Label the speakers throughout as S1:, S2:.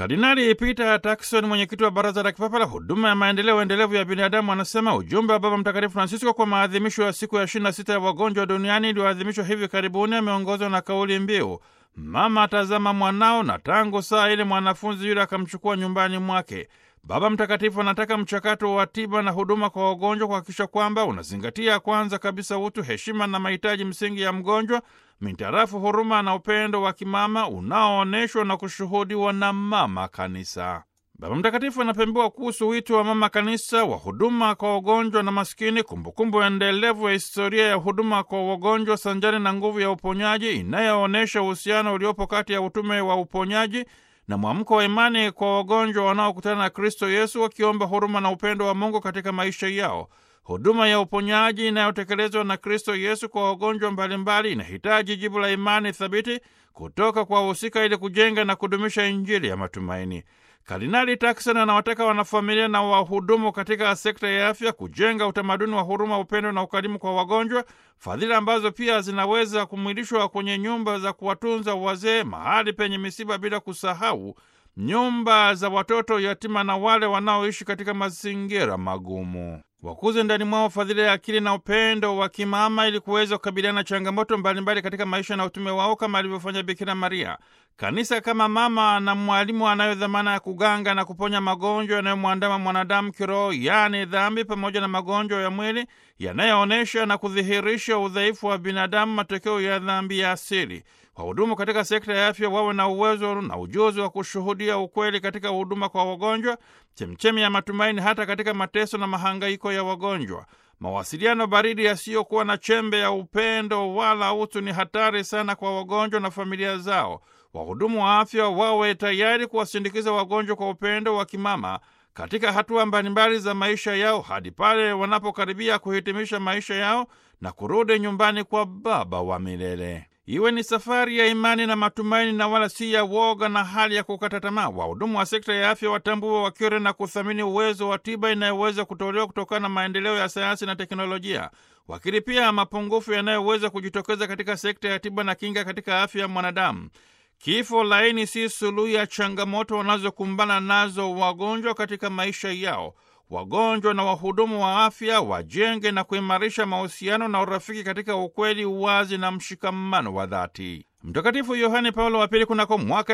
S1: Kardinali Peter Turkson, mwenyekiti wa Baraza la Kipapa la Huduma ya Maendeleo Endelevu ya Binadamu, anasema ujumbe wa Baba Mtakatifu Francisco kwa maadhimisho ya siku ya 26 ya wagonjwa duniani iliyoadhimishwa hivi karibuni ameongozwa na kauli mbiu mama atazama mwanao, na tangu saa ile mwanafunzi yule akamchukua nyumbani mwake. Baba Mtakatifu anataka mchakato wa tiba na huduma kwa wagonjwa kuhakikisha kwamba unazingatia kwanza kabisa utu, heshima na mahitaji msingi ya mgonjwa mintarafu huruma na upendo wa kimama unaoonyeshwa na kushuhudiwa na Mama Kanisa. Baba Mtakatifu anapembewa kuhusu wito wa Mama Kanisa wa huduma kwa wagonjwa na maskini, kumbukumbu endelevu ya historia ya huduma kwa wagonjwa sanjari na nguvu ya uponyaji inayoonyesha uhusiano uliopo kati ya utume wa uponyaji na mwamko wa imani kwa wagonjwa wanaokutana na Kristo Yesu, wakiomba huruma na upendo wa Mungu katika maisha yao. Huduma ya uponyaji inayotekelezwa na Kristo Yesu kwa wagonjwa mbalimbali inahitaji jibu la imani thabiti kutoka kwa wahusika ili kujenga na kudumisha Injili ya matumaini. Kardinali Turkson anawataka wanafamilia na wahudumu katika sekta ya afya kujenga utamaduni wa huruma, upendo na ukarimu kwa wagonjwa, fadhila ambazo pia zinaweza kumwilishwa kwenye nyumba za kuwatunza wazee, mahali penye misiba, bila kusahau nyumba za watoto yatima na wale wanaoishi katika mazingira magumu. Wakuze ndani mwao fadhila ya akili na upendo wa kimama ili kuweza kukabiliana na changamoto mbalimbali katika maisha na utume wao kama alivyofanya Bikira Maria. Kanisa kama mama na mwalimu anayo dhamana ya kuganga na kuponya magonjwa yanayomwandama mwanadamu kiroho, yaani dhambi, pamoja na magonjwa ya mwili yanayoonyesha na kudhihirisha udhaifu wa binadamu, matokeo ya dhambi ya asili. Wahudumu katika sekta ya afya wawe na uwezo na ujuzi wa kushuhudia ukweli katika huduma kwa wagonjwa, chemchemi ya matumaini hata katika mateso na mahangaiko ya wagonjwa. Mawasiliano baridi yasiyokuwa na chembe ya upendo wala utu ni hatari sana kwa wagonjwa na familia zao. Wahudumu wa afya wawe tayari kuwasindikiza wagonjwa kwa upendo wa kimama katika hatua mbalimbali za maisha yao hadi pale wanapokaribia kuhitimisha maisha yao na kurudi nyumbani kwa Baba wa milele. Iwe ni safari ya imani na matumaini na wala si ya woga na hali ya kukata tamaa. Wahudumu wa sekta ya afya watambue, wakiri na kuthamini uwezo wa tiba inayoweza kutolewa kutokana na maendeleo ya sayansi na teknolojia. Wakiri pia mapungufu yanayoweza kujitokeza katika sekta ya tiba na kinga katika afya ya mwanadamu. Kifo laini si suluhu ya changamoto wanazokumbana nazo wagonjwa katika maisha yao. Wagonjwa na wahudumu wa afya wajenge na kuimarisha mahusiano na urafiki katika ukweli, uwazi na mshikamano wa dhati. Mtakatifu Yohane Paulo wa Pili kunako mwaka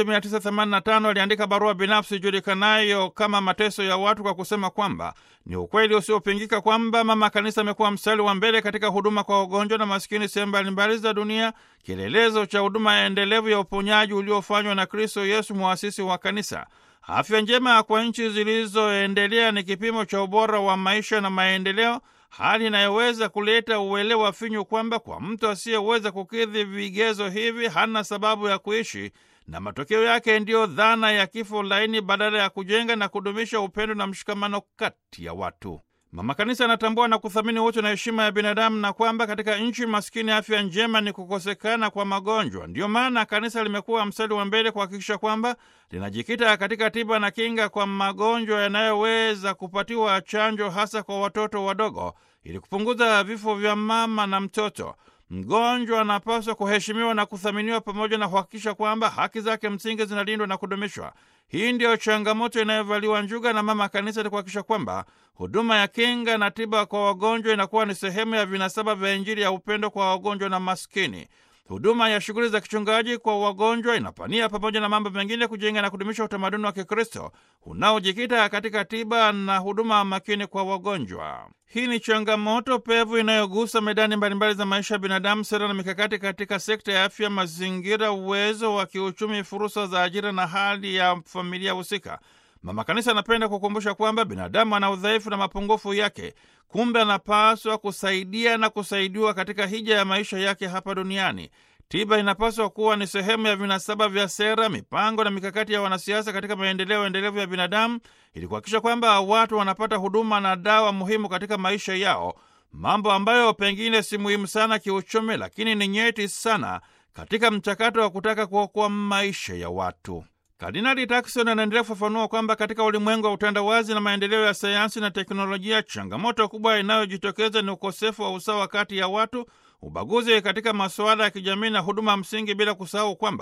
S1: 1985 aliandika barua binafsi ijulikanayo kama Mateso ya Watu kwa kusema kwamba ni ukweli usiopingika kwamba Mama Kanisa amekuwa mstari wa mbele katika huduma kwa wagonjwa na maskini sehemu mbalimbali za dunia, kielelezo cha huduma ya endelevu ya uponyaji uliofanywa na Kristo Yesu, mwasisi wa Kanisa. Afya njema kwa nchi zilizoendelea ni kipimo cha ubora wa maisha na maendeleo, hali inayoweza kuleta uelewa finyu kwamba kwa mtu asiyeweza kukidhi vigezo hivi hana sababu ya kuishi, na matokeo yake ndiyo dhana ya kifo laini badala ya kujenga na kudumisha upendo na mshikamano kati ya watu. Mama Kanisa anatambua na kuthamini utu na heshima ya binadamu na kwamba katika nchi maskini afya njema ni kukosekana kwa magonjwa. Ndiyo maana Kanisa limekuwa mstari wa mbele kuhakikisha kwamba linajikita katika tiba na kinga kwa magonjwa yanayoweza kupatiwa chanjo, hasa kwa watoto wadogo, ili kupunguza vifo vya mama na mtoto. Mgonjwa anapaswa kuheshimiwa na kuthaminiwa pamoja na kuhakikisha kwamba haki zake msingi zinalindwa na kudumishwa. Hii ndiyo changamoto inayovaliwa njuga na Mama Kanisa ili kuhakikisha kwamba huduma ya kinga na tiba kwa wagonjwa inakuwa ni sehemu ya vinasaba vya Injili ya upendo kwa wagonjwa na maskini. Huduma ya shughuli za kichungaji kwa wagonjwa inapania pamoja na mambo mengine kujenga na kudumisha utamaduni wa Kikristo unaojikita katika tiba na huduma makini kwa wagonjwa. Hii ni changamoto pevu inayogusa medani mbalimbali za maisha ya binadamu, sera na mikakati katika sekta ya afya, mazingira, uwezo wa kiuchumi, fursa za ajira na hali ya familia husika. Mama Kanisa anapenda kukumbusha kwamba binadamu ana udhaifu na mapungufu yake, kumbe anapaswa kusaidia na kusaidiwa katika hija ya maisha yake hapa duniani. Tiba inapaswa kuwa ni sehemu ya vinasaba vya sera, mipango na mikakati ya wanasiasa katika maendeleo endelevu ya binadamu, ili kuhakikisha kwamba watu wanapata huduma na dawa muhimu katika maisha yao, mambo ambayo pengine si muhimu sana kiuchumi, lakini ni nyeti sana katika mchakato wa kutaka kuokoa maisha ya watu. Kardinali Turkson anaendelea kufafanua kwamba katika ulimwengu wa utandawazi na maendeleo ya sayansi na teknolojia, changamoto kubwa inayojitokeza ni ukosefu wa usawa kati ya watu, ubaguzi katika masuala ya kijamii na huduma msingi, bila kusahau kwamba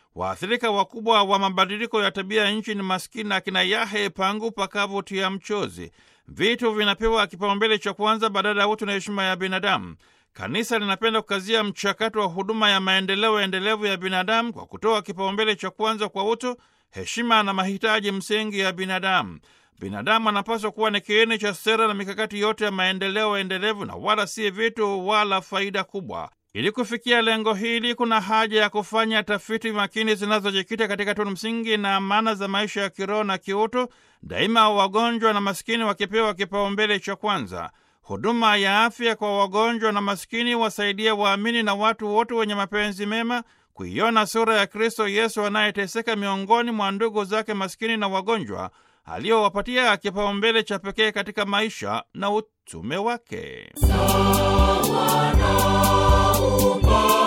S1: Waathirika wakubwa wa mabadiliko ya tabia ya nchi ni maskini, akina Yahe Pangu pakavu tia mchozi. Vitu vinapewa kipaumbele cha kwanza badala ya utu na heshima ya binadamu. Kanisa linapenda kukazia mchakato wa huduma ya maendeleo endelevu ya binadamu kwa kutoa kipaumbele cha kwanza kwa utu, heshima na mahitaji msingi ya binadamu. Binadamu anapaswa kuwa ni kiini cha sera na mikakati yote ya maendeleo endelevu na wala si vitu wala faida kubwa. Ili kufikia lengo hili, kuna haja ya kufanya tafiti makini zinazojikita katika tunu msingi na amana za maisha ya kiroho na kiutu, daima wagonjwa na maskini wakipewa kipaumbele cha kwanza. Huduma ya afya kwa wagonjwa na maskini wasaidia waamini na watu wote wenye mapenzi mema kuiona sura ya Kristo Yesu anayeteseka miongoni mwa ndugu zake maskini na wagonjwa aliyowapatia kipaumbele cha pekee katika maisha na utume wake.
S2: Sawa na upendo